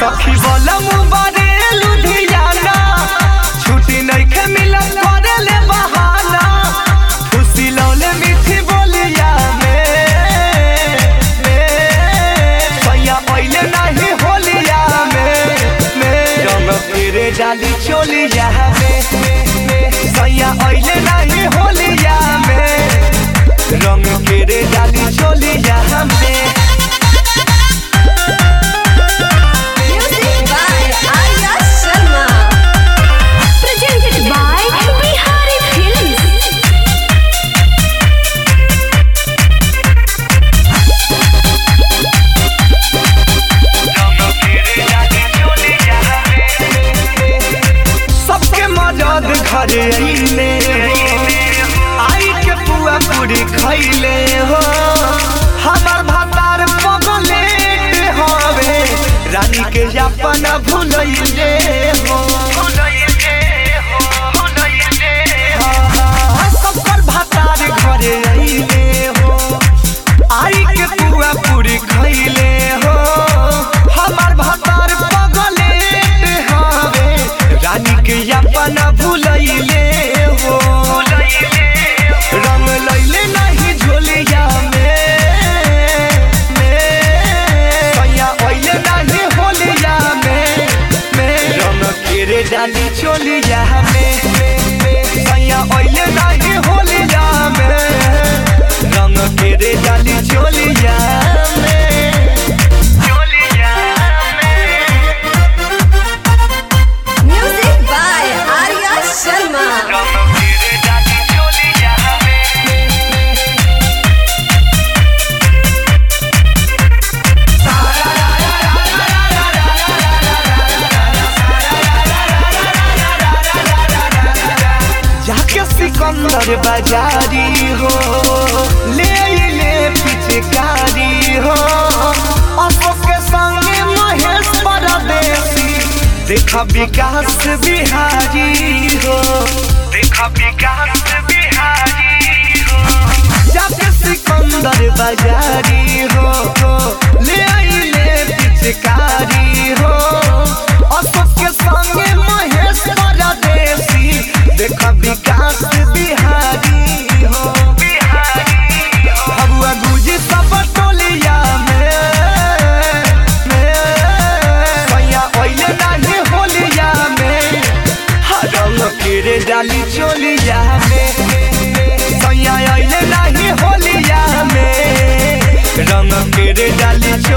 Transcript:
सखी बोलम बारे लुधियाना छुट्टी नइखे मिलत करे ले बहाना खुशी लौले मीठी बोलिया में में सैया पहिले नहीं होलिया में में रंग तेरे डाली चोलिया में में सैया पहिले नहीं होलिया में रंग तेरे डाली चोलिया में Music by Arya Sharma. Presented by Bihari Films. सबके मदद घरे अइले आई के पुआ पूरी खैले हो हमार भातार पगलेट हवे रानी के अपन भुलैले हो हाँ, सबकर भातार घरे अइले हो आई के पुआ पूरी खैले हो हमार भातार पगलेट हवे रानी के अपन भुलैले हो रंग लैले नहीं झोलिया में में सैया अइले नहीं होलिया में में रंग केरे डाली चोलिया में सैया अइले नहीं होलिया में रंग केरे डाली चोलिया में चोलिया में Music by Arya Sharma. रंग केरे डाली चोलिया में जाके सिकंदर बाजारी हो ले ले पिचकारी हो अशोक के संगे महेश परदेसी देखा विकास बिहारी हो देखा विकास बिहारी हो जाके सिकंदर बाजारी हो ले ले पिचकारी हो अशोक के संगे महेश परदेसी देखा विकास बिहारी हो भगुआ गुजी सब टोलिया में में सैया ओइले नहीं होलिया में हर रंग केरे डाली चोलिया में सैया ओइले नहीं होलिया में रंग केरे डाली